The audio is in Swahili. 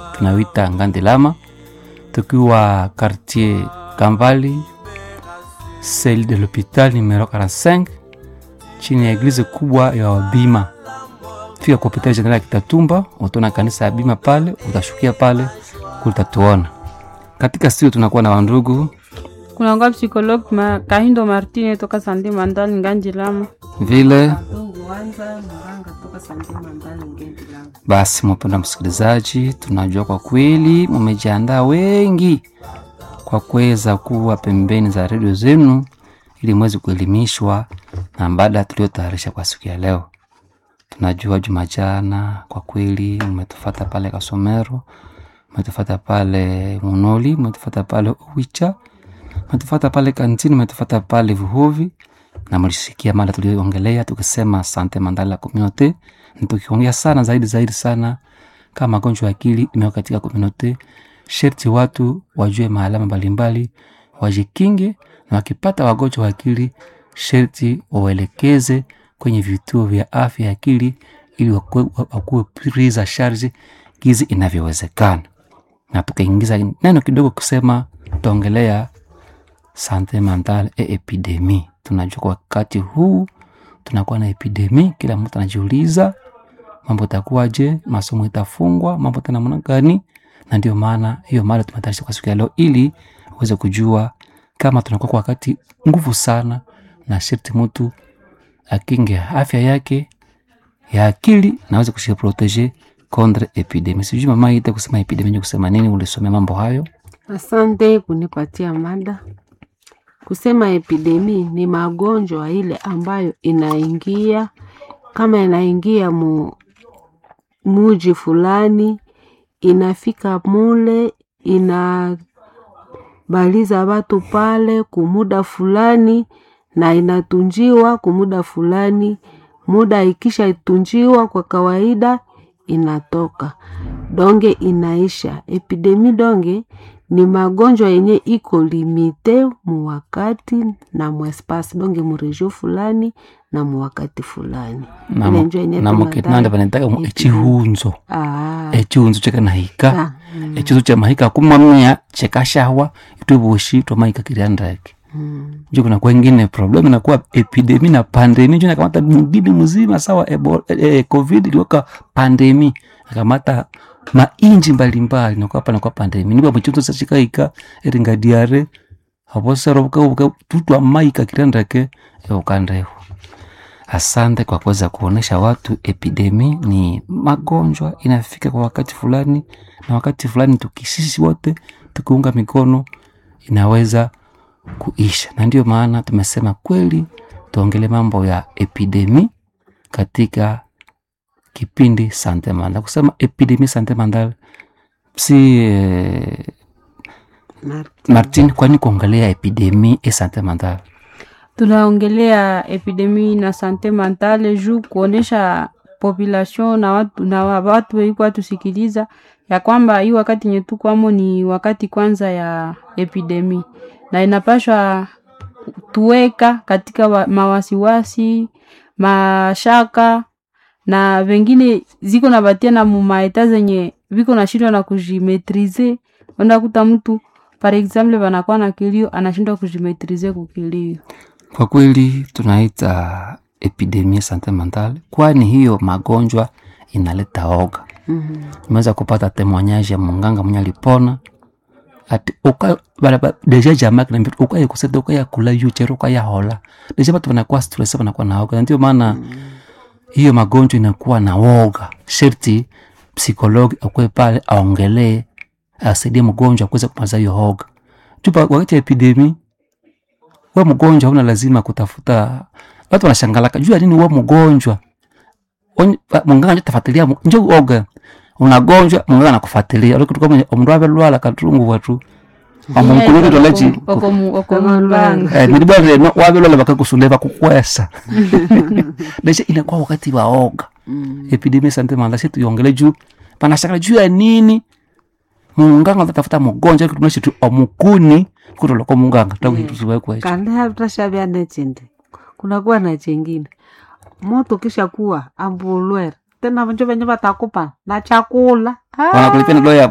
tunawita Ngandilama, tukiwa quartier Kambali, celle de l'hopital numero 45 chini ya eglize kubwa ya Wabima. Fika kwa hospitali general ya Kitatumba, utaona kanisa ya Bima pale, utashukia pale kulitatuona. Katika studio tunakuwa na wandugu kunangwa psikologue ma, kahindo martine toka sande mandali nganjilama vile basi. Mpenda msikilizaji, tunajua kwa kweli mumejiandaa wengi kwa kuweza kuwa pembeni za redio zenu ili mweze kuelimishwa na mada tuliotayarisha kwa siku ya leo. Tunajua juma jana kwa kweli mmetufata pale Kasomero, mmetufata pale Munoli, mmetufata pale Uwicha, mmetufata pale Kantini, mmetufata pale Vuhovi na mlisikia mada tulioongelea tukisema sante mandala community, na tukiongea sana zaidi zaidi sana kama magonjwa ya akili imeweka katika community, sherti watu wajue maalama mbalimbali, wajikinge na wakipata wagonjwa wa akili sherti wawaelekeze kwenye vituo vya afya ya akili ili wakuwe prise charge gizi inavyowezekana. Na tukaingiza neno kidogo kusema tutaongelea sante mentale e epidemi. Tunajua kwa wakati huu tunakuwa na epidemi, kila mtu anajiuliza mambo itakuwaje, masomo itafungwa, mambo tena namna gani? Na ndio maana hiyo mada tumetayarisha kwa siku ya leo ili uweze kujua kama tunakuwa kwa wakati nguvu sana, na sharti mtu akinge afya yake ya akili na aweze kujiprotege contre epidemi. Sijui mama ite kusema epidemi kusema nini, ulisomea mambo hayo? Asante kunipatia mada. Kusema epidemi ni magonjwa ile ambayo inaingia kama inaingia mu muji fulani, inafika mule, inabaliza watu pale kumuda fulani na inatunjiwa kumuda fulani. Muda ikisha itunjiwa kwa kawaida inatoka donge inaisha. Epidemi donge ni magonjwa yenye iko limite mu wakati na mu espace donge mu region fulani na mu wakati fulani. Ile njo yenye namukinanda vanataka mu echihunzo Ah, echihunzo chekanahika ah, mm, echihunzo chamahika kumamia chekashawa itwevoshi twamahika kiriandake mm. njo kuna kwengine problem inakuwa epidemi na pandemi njo nakamata mgini mzima sawa ebo, eh, covid iliweka pandemi akamata mainji mbalimbali nakuwa pa nakuwa pandemi niba mchunzo sachikaika eringadiare avoserovuka tutwa maika kirandake eukandehu asante kwa kuweza kuonesha watu epidemi ni magonjwa inafika kwa wakati fulani na wakati fulani tukisisi wote tukiunga mikono inaweza kuisha na ndio maana tumesema kweli tuongele mambo ya epidemi katika kipindi sante mandal kusema epidemi sante mandal si eh, Martin. martin kwani kuongelea epidemi e sante mandal tunaongelea epidemi na sante mentale juu kuonesha population na watu, na wa- watu weikuwa tusikiliza ya kwamba hii wakati yenye tukwamo ni wakati kwanza ya epidemi na inapashwa tuweka katika wa, mawasiwasi mashaka na vengine ziko na batia na mumaeta zenye viko na shindwa na kujimetrize ondakuta mtu par exemple wanakuwa na kilio anashindwa kujimetrize kukilio kwa kweli tunaita epidemia sante mentale kwani hiyo magonjwa inaleta oga Mhm. imeweza kupata temoignage ya munganga mwenye alipona ati uka bara- ba- deja jamaa kinambia ukaya kuseta ukaya kula yuchero ukaya hola deja watu wanakuwa stress wanakuwa na oga Na ndio maana hiyo magonjwa inakuwa na woga sherti psikologi akwe pale aongelee asaidie mgonjwa kuweza kumaza hiyo hoga chupa wakati ya epidemi we mgonjwa hauna lazima kutafuta watu wanashangalaka juu ya nini we mgonjwa Onye- ba- munganga njo tafuatilia mu- njo oga unagonjwa munganga anakufuatilia olikutuka omundu avelwala katungu watu amunkulukitolechi okomulanga nilibwa reno wavelwala vakakusule vakukwesa leshe inakuwa wakati wa oga Mm. epidemia sante manda shi tuyongele juu panashakala juu ya nini munganga tatafuta mugonjwa kitunashi tu omukuni kutoloko munganga takuhitusiwekwecho kandi hatashavya nechindi kunakuwa na chengine moto kisha kuwa ambulwere tena vanjo venye vatakupa na chakula Ah. wanakulipia na doya